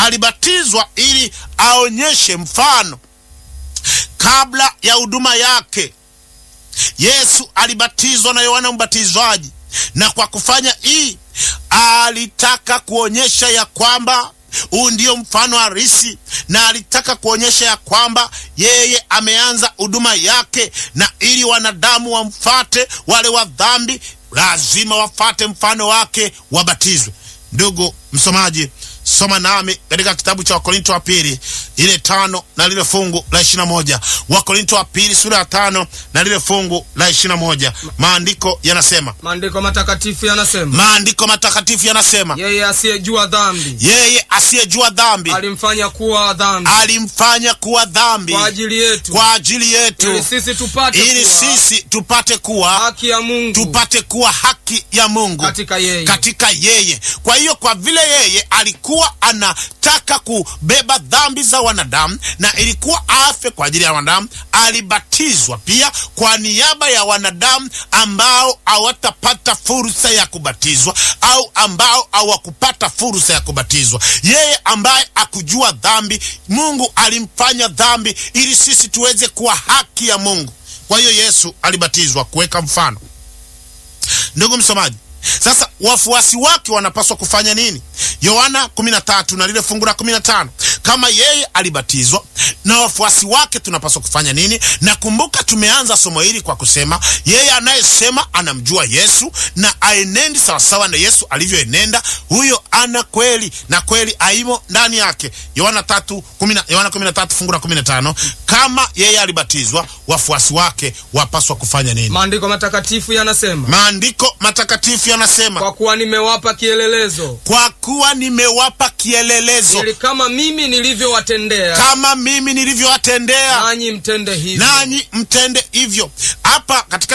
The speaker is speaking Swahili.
alibatizwa ili aonyeshe mfano kabla ya huduma yake. Yesu alibatizwa na Yohana Mbatizaji, na kwa kufanya hii alitaka kuonyesha ya kwamba huu ndio mfano halisi, na alitaka kuonyesha ya kwamba yeye ameanza huduma yake, na ili wanadamu wamfate, wale wa dhambi lazima wafate mfano wake, wabatizwe. Ndugu msomaji, soma nami katika kitabu cha Wakorinto wa pili ile tano na lile fungu la ishirini na moja Wakorinto wa pili sura ya tano na lile fungu la ishirini na moja Maandiko yanasema, Maandiko matakatifu yanasema, maandiko matakatifu yanasema, yeye asiyejua dhambi yeye asiyejua dhambi alimfanya kuwa dhambi alimfanya kuwa dhambi kwa ajili yetu, kwa ajili yetu, ili sisi tupate ili kuwa sisi tupate kuwa haki ya Mungu tupate kuwa haki ya Mungu katika yeye. katika yeye. Kwa hiyo kwa vile yeye alikuwa anataka kubeba dhambi za wanadamu na ilikuwa afe kwa ajili ya wanadamu, alibatizwa pia kwa niaba ya wanadamu ambao hawatapata fursa ya kubatizwa au ambao hawakupata fursa ya kubatizwa. Yeye ambaye akujua dhambi, Mungu alimfanya dhambi ili sisi tuweze kuwa haki ya Mungu. Kwa hiyo Yesu alibatizwa kuweka mfano. Ndugu msomaji, sasa wafuasi wake wanapaswa kufanya nini? Yohana 13 na lile fungu la 15. Kama yeye alibatizwa na wafuasi wake tunapaswa kufanya nini? Na kumbuka, tumeanza somo hili kwa kusema yeye anayesema anamjua Yesu na aenendi sawasawa na Yesu alivyoenenda, huyo ana kweli na kweli aimo ndani yake. Yohana 3 10 Yohana 13 fungu la 15. Kama yeye alibatizwa, wafuasi wake wapaswa kufanya nini? Maandiko matakatifu yanasema, Maandiko matakatifu yanasema kwa kuwa nimewapa kielelezo, kwa kuwa nimewapa kielelezo ili kama mimi nilivyowatendea kama mimi nilivyowatendea nanyi mtende hivyo. nanyi mtende hivyo. Hapa katika